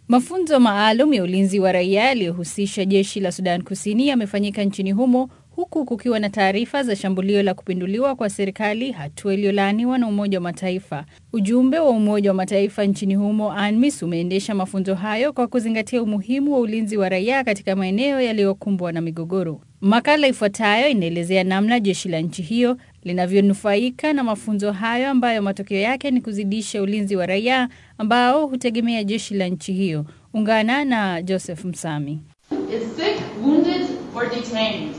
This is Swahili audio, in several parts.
Mafunzo maalum ya ulinzi wa raia yaliyohusisha jeshi la Sudan Kusini yamefanyika nchini humo huku kukiwa na taarifa za shambulio la kupinduliwa kwa serikali, hatua iliyolaaniwa na Umoja wa Mataifa. Ujumbe wa Umoja wa Mataifa nchini humo ANMIS umeendesha mafunzo hayo kwa kuzingatia umuhimu wa ulinzi wa raia katika maeneo yaliyokumbwa na migogoro. Makala ifuatayo inaelezea namna jeshi la nchi hiyo linavyonufaika na mafunzo hayo ambayo matokeo yake ni kuzidisha ulinzi wa raia ambao hutegemea jeshi la nchi hiyo. Ungana na Joseph Msami. is sick, wounded, or detained.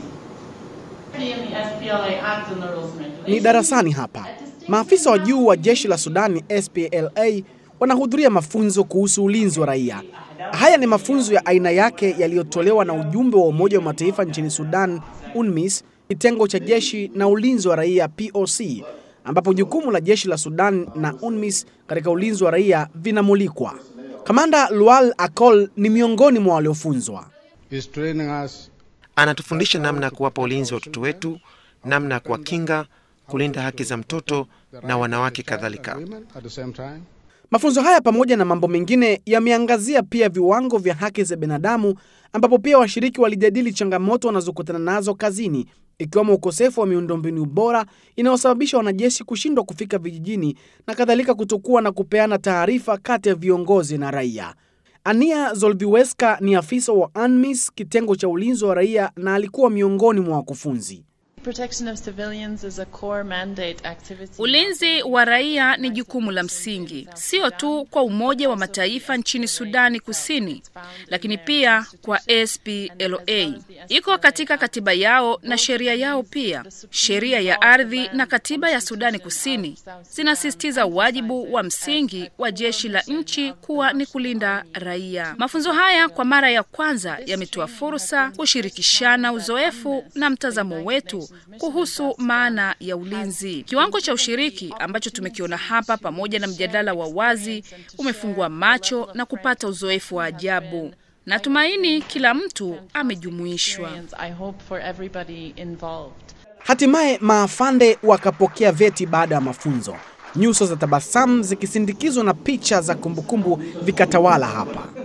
In the SPLA Act and the rules and Ni regulations. darasani hapa. Maafisa wa juu wa jeshi la Sudani SPLA wanahudhuria mafunzo kuhusu ulinzi wa raia. Haya ni mafunzo ya aina yake yaliyotolewa na ujumbe wa Umoja wa Mataifa nchini Sudan, UNMISS, kitengo cha jeshi na ulinzi wa raia POC, ambapo jukumu la jeshi la Sudan na UNMISS katika ulinzi wa raia vinamulikwa. Kamanda Lual Akol ni miongoni mwa waliofunzwa. is training us Anatufundisha namna ya kuwapa ulinzi wa watoto wetu, namna ya kuwakinga, kulinda haki za mtoto na wanawake kadhalika. women at the same time. Mafunzo haya pamoja na mambo mengine yameangazia pia viwango vya haki za binadamu, ambapo pia washiriki walijadili changamoto wanazokutana nazo kazini, ikiwemo ukosefu wa miundombinu bora inayosababisha wanajeshi kushindwa kufika vijijini na kadhalika, kutokuwa na kupeana taarifa kati ya viongozi na raia. Ania Zolviweska ni afisa wa ANMIS kitengo cha ulinzi wa raia na alikuwa miongoni mwa wakufunzi. Protection of civilians is a core mandate activity. Ulinzi wa raia ni jukumu la msingi, sio tu kwa Umoja wa Mataifa nchini Sudani Kusini, lakini pia kwa SPLA. Iko katika katiba yao na sheria yao pia. Sheria ya ardhi na katiba ya Sudani Kusini zinasisitiza wajibu wa msingi wa jeshi la nchi kuwa ni kulinda raia. Mafunzo haya kwa mara ya kwanza yametoa fursa kushirikishana uzoefu na mtazamo wetu kuhusu maana ya ulinzi. Kiwango cha ushiriki ambacho tumekiona hapa pamoja na mjadala wa wazi umefungua macho na kupata uzoefu wa ajabu. Natumaini kila mtu amejumuishwa. I hope for everybody involved. Hatimaye maafande wakapokea vyeti baada ya mafunzo, nyuso za tabasamu zikisindikizwa na picha za kumbukumbu vikatawala hapa.